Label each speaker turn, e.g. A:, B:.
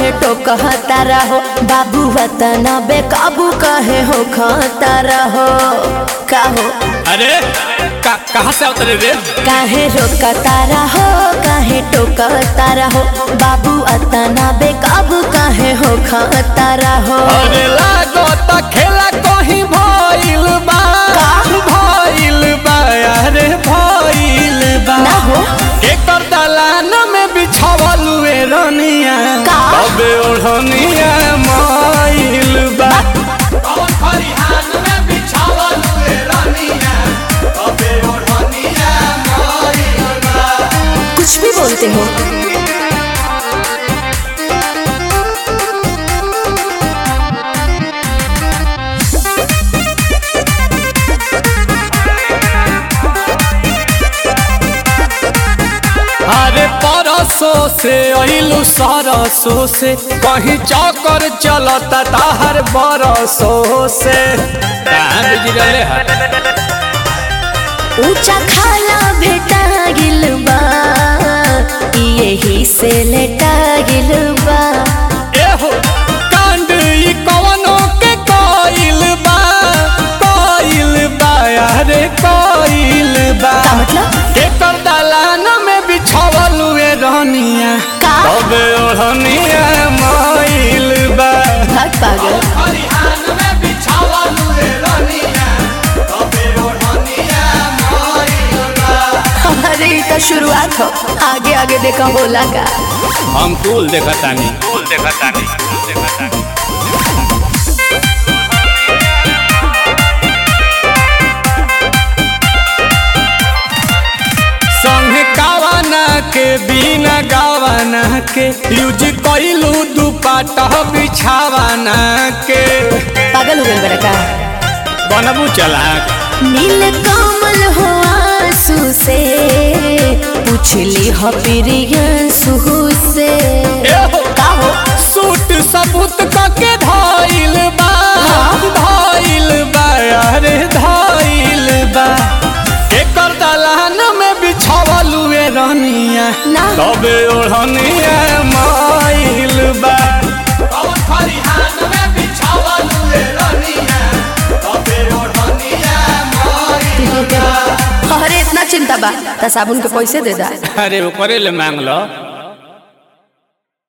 A: काहे टोकता रहो बाबू वतना बेकाबू काहे हो खाता रहो काहो
B: अरे का, कहाँ से उतरे रे
A: काहे रोकता रहो काहे टोकता रहो बाबू अतना बेकाबू काहे हो खाता रहो
B: अरे लागो त खेला कहीं भइल बा भइल बा अरे भइल बा
A: ना हो
B: एकर दलान में बिछावल हुए रनिया
A: का?
B: अबे ओढ़निया माइल बा कौन खरिहान में बिछावल हुए रनिया अबे ओढ़निया माइल बा
A: कुछ भी बोलते हो
B: अरे परसों से अइलू सरसों से कहीं चौकर चलता ताहर बरसों से कहाँ बिजरले है
A: ऊंचा खाला भेटा गिल बा यही से लेटा गिल बा
B: एहो कांड ई कवनो के कोइल बा कोइल बा अरे कोइल बा
A: का मतलब
B: एकर दलान में बिछावल हुए रहनिया
A: का?
B: तबे ओढ़निया माइल बा
A: भाग पागल
B: खरिहान में बिछावल हुए रहनिया तबे ओढ़निया माइल बा
A: अरे ये तो शुरुआत हो आगे आगे देखा बोला का
B: हम कुल देखतानी कुल देखतानी कुल देखतानी संगे गावाना के बिना गावाना के यूज कइलू दुपट्टा बिछावाना के
A: पागल हो गए बड़ा का
B: बनबू चलाक
A: नील कमल हो आंसू से पूछली हो प्रियंसु से
B: एहो
A: का हो
B: सूट सबूत कके धाइल बा धाइल बा अरे धाइल बा एकर दलान में बिछावल हुए रहनिया
A: ना।
B: तबे ओढ़निया माइल बा कौन खरिहान में बिछावल हुए रहनिया तबे ओढ़निया माइल
A: अरे इतना चिंता बा त साबुन के पैसे दे दा
B: अरे ओकरे ले मांग लो